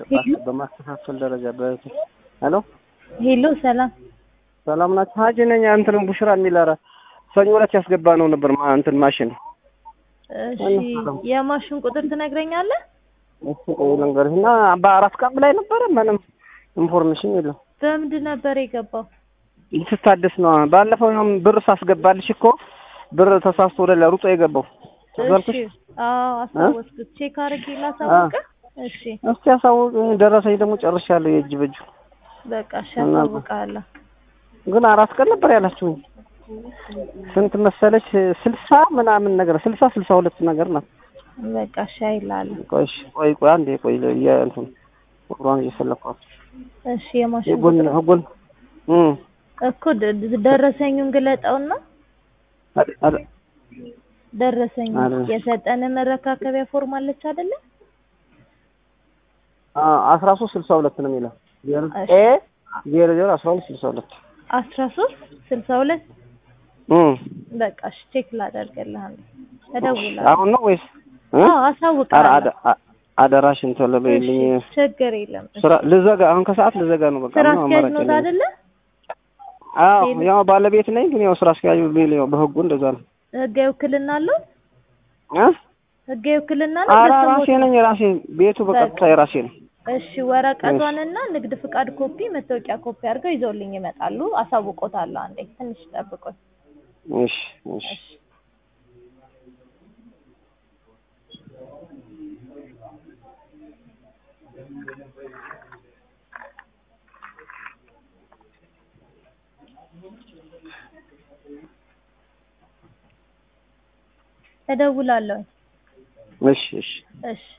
በማስተካከል ደረጃ በ ሄሎ ሄሎ፣ ሰላም ሰላም ናችሁ? ሀጂ ነኝ። እንትን ቡሽራ የሚል ኧረ ሰኞ ዕለት ያስገባ ነው ነበር ማ እንትን ማሽን እሺ፣ የማሽን ቁጥር ትነግረኛለህ? እሱ ቆይ ልንገርህ እና በአራት ቀን ላይ ነበረ ምንም ኢንፎርሜሽን የለም። በምንድን ነበር የገባው? ስታደስ ነው። ባለፈው ያውም ብር ሳስገባልሽ እኮ ብር ተሳስቶ ወደ ላይ ሩጦ የገባው እሺ፣ አዎ አስታወስኩት። ቼክ አድርጌ ላሳውቅህ። እሺ፣ እስቲ ያሳውቅ። ደረሰኝ ደግሞ ጨርሻለሁ የእጅ በእጁ በቃ እሺ፣ አሳውቅሃለሁ። ግን አራት ቀን ነበር ያላችሁኝ። ስንት መሰለች? ስልሳ ምናምን ነገር ስልሳ ስልሳ ሁለት ነገር ናት። በቃ እሺ፣ አይልሀለሁ። ቆይ እሺ፣ ቆይ ቆይ አንዴ ቆይ የእንትን ቁጥሯን እየፈለኳት እሺ፣ የማሽን ህጉን ቁጥር ህጉን እም እኮ ደ- ደረሰኙን ግለጠውና አድ- አድ- ደረሰኝ አረ። የሰጠን መረካከቢያ ፎርም አለች አይደለ? አ አስራ ሶስት ስልሳ ሁለት ነው የሚለው እሺ። ኤ ዜሮ ዜሮ አስራ ሁለት ስልሳ ሁለት አስራ ሶስት ስልሳ ሁለት እም በቃ እሺ፣ ቼክ ላደርግልህ አንዴ እደውላለሁ። አሁን ነው ወይስ እ? አዎ ኧረ አሳውቅሃለሁ። አደ- አ- አደራሽን ቶሎ በይልኝ። እሺ፣ ችግር የለም። እሺ። ስራ ልዘጋ አሁን ከሰዓት ልዘጋ ነው በቃ ስራ ምንም አስኪያጅ አማራጭ ኖት የለኝም። አይደለ? አዎ ሌላ- ያው ባለቤት ነኝ ግን ያው ስራ አስኪያጁ ቢል ያው በህጉ እንደዛ ነው ህጋዊ ውክልና አለው? እ? ህጋዊ ውክልና ነው? ኧረ በስሞት ራሴ ነኝ የራሴ ቤቱ በቀጥታ የራሴ ነው። እሺ ወረቀቷንና ንግድ ፍቃድ ኮፒ፣ መታወቂያ ኮፒ አድርገው ይዘውልኝ ይመጣሉ። አሳውቆታለሁ። አንዴ ትንሽ ጠብቆኝ። እሺ እሺ እሺ እደውላለሁ። እሺ እሺ እሺ